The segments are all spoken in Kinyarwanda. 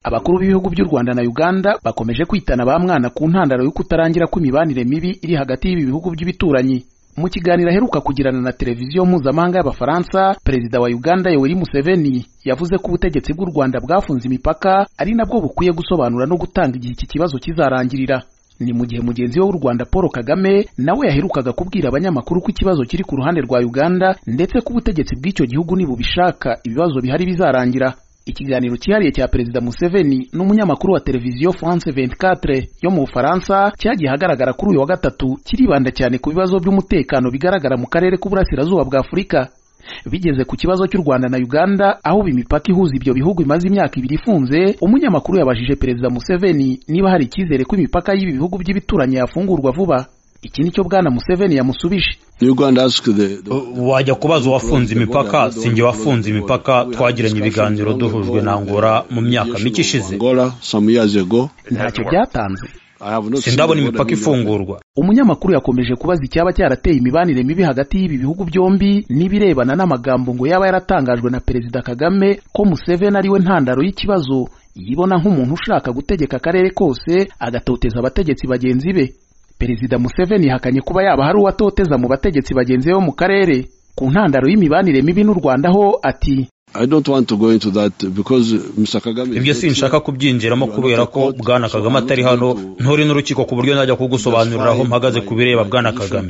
abakuru b'ibihugu by'u rwanda na uganda bakomeje kwitana ba mwana ku ntandaro yo kutarangira kw'imibanire mibi iri hagati y'ibi bihugu by'ibituranyi mu kiganiro aheruka kugirana na televiziyo mpuzamahanga y'abafaransa perezida wa uganda yoweri museveni yavuze ko ubutegetsi bw'u rwanda bwafunze imipaka ari nabwo bukwiye gusobanura no gutanga igihe iki kibazo kizarangirira ni mu gihe mugenzi we w'u rwanda paul kagame nawe yaherukaga kubwira abanyamakuru ko ikibazo kiri ku ruhande rwa uganda ndetse ko ubutegetsi bw'icyo gihugu nibubishaka ibibazo bihari bizarangira ikiganiro cyihariye cya perezida museveni n'umunyamakuru wa televiziyo france 24 yo mu bufaransa cyagiye ahagaragara kuri uyu wa gatatu kiribanda cyane ku bibazo by'umutekano bigaragara mu karere k'uburasirazuba bwa afurika bigeze ku kibazo cy'u rwanda na uganda aho imipaka ihuza ibyo bihugu imaze imyaka ibiri ifunze umunyamakuru yabajije perezida museveni niba hari icyizere ko imipaka y'ibi bihugu by'ibituranyi yafungurwa vuba iki ni cyo bwana museveni yamusubije wajya kubaza uwafunze imipaka sinjye wafunze imipaka twagiranye ibiganiro duhujwe na ngora mu myaka mike ishize ntacyo byatanze sindabona imipaka ifungurwa umunyamakuru yakomeje kubaza icyaba cyarateye imibanire mibi hagati y'ibi bihugu byombi n'ibirebana n'amagambo ngo yaba yaratangajwe na perezida kagame ko museveni ariwe ntandaro y'ikibazo yibona nk'umuntu ushaka gutegeka akarere kose agatoteza abategetsi bagenzi be perezida museveni yahakanye kuba yaba hari uwatoteza mu bategetsi bagenzi be bo mu karere ku ntandaro y'imibanire mibi n'u rwanda ho ati ibyo sinshaka kubyinjiramo kubera ko bwana kagame atari hano nturi n'urukiko ku buryo najya kugusobanurira aho mpagaze ku bireba bwana kagame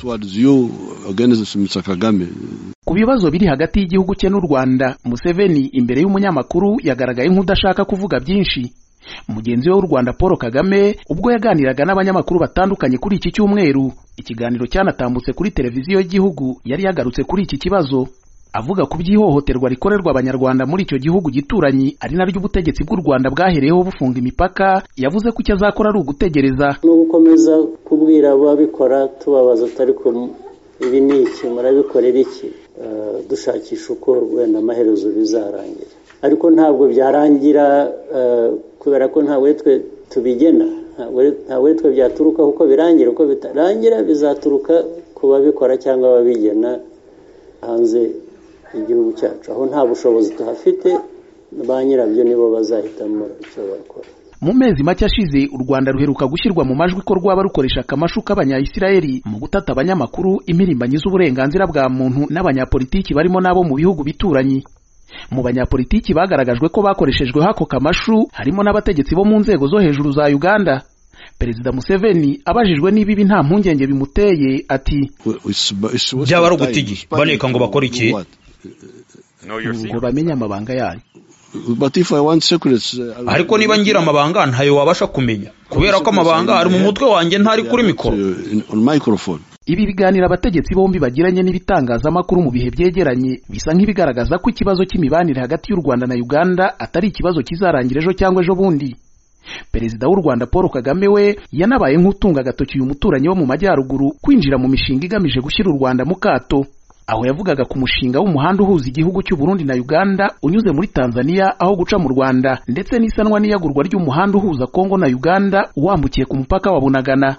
ku bibazo biri hagati y'igihugu cye n'u rwanda museveni imbere y'umunyamakuru yagaragaye nk'udashaka kuvuga byinshi mugenzi we w'u rwanda paul kagame ubwo yaganiraga n'abanyamakuru batandukanye kuri iki cyumweru ikiganiro cyanatambutse kuri televiziyo y'igihugu yari yagarutse kuri iki kibazo avuga ku by'ihohoterwa rikorerwa abanyarwanda muri icyo gihugu gituranyi ari naryo ubutegetsi bw'u rwanda bwahereyeho bufunga imipaka yavuze ko icyo azakora ari ugutegereza ni ugukomeza kubwira ababikora tubabaza utari kumwe ibi ni iki murabikorera iki dushakisha uko wenda amaherezo bizarangira ariko ntabwo byarangira kubera ko nta wetwe tubigena nta wetwe byaturuka kuko birangira uko bitarangira bizaturuka ku babikora cyangwa ababigena hanze y'igihugu cyacu aho nta bushobozi tuhafite ba nyirabyo nibo bazahitamo icyo bakora mu mezi make ashize u rwanda ruheruka gushyirwa mu majwi ko rwaba rukoresha akamashu k'abanyayisirayeli mu gutata abanyamakuru impirimbanyi z'uburenganzira bwa muntu n'abanyapolitiki barimo n'abo mu bihugu bituranyi mu banyapolitiki bagaragajwe ko bakoreshejweho ako kamashu harimo n'abategetsi bo mu nzego zo hejuru za uganda perezida museveni abajijwe niba ibi nta mpungenge bimuteye ati byaba ari uguta igihe baneka ngo bakore iki ngo bamenye amabanga yanyu ariko niba ngira amabanga ntayo wabasha kumenya kubera ko amabanga ari mu mutwe wanjye ntari kuri mikoro ibi biganiro abategetsi bombi bagiranye n'ibitangazamakuru mu bihe byegeranye bisa nk'ibigaragaza ko ikibazo cy'imibanire hagati y'u rwanda na uganda atari ikibazo kizarangira ejo cyangwa ejo bundi perezida w'u rwanda paul kagame we yanabaye nk'utunga agatoki uyu muturanyi wo mu majyaruguru kwinjira mu mishinga igamije gushyira u rwanda mu kato aho yavugaga ku mushinga w'umuhanda uhuza igihugu cy'u Burundi na Uganda unyuze muri Tanzania aho guca mu Rwanda ndetse n'isanwa n'iyagurwa ry'umuhanda uhuza Kongo na Uganda wambukiye ku mupaka wa Bunagana